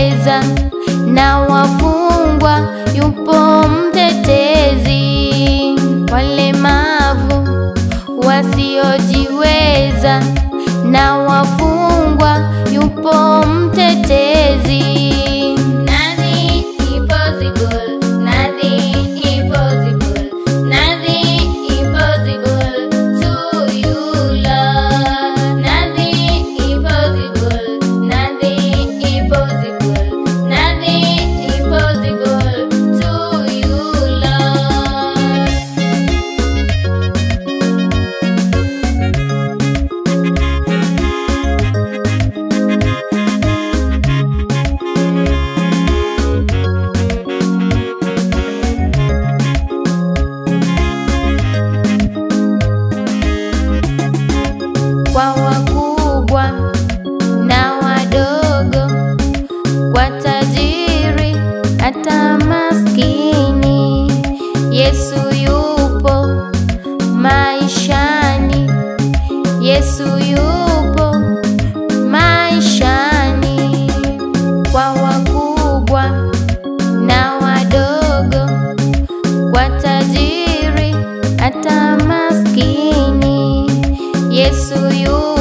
wasiojiweza na wafungwa, yupo mtetezi. Walemavu wasiojiweza na wafungwa, yupo mtetezi. Nothing impossible, nothing impossible, nothing impossible to you, Lord. Nothing impossible, nothing impossible, nothing impossible to you, Lord. kwa wakubwa na wadogo, kwa tajiri hata maskini, Yesu yupo maishani, Yesu yupo maishani, kwa wakubwa na wadogo, kwa tajiri hata maskini, Yesu yupo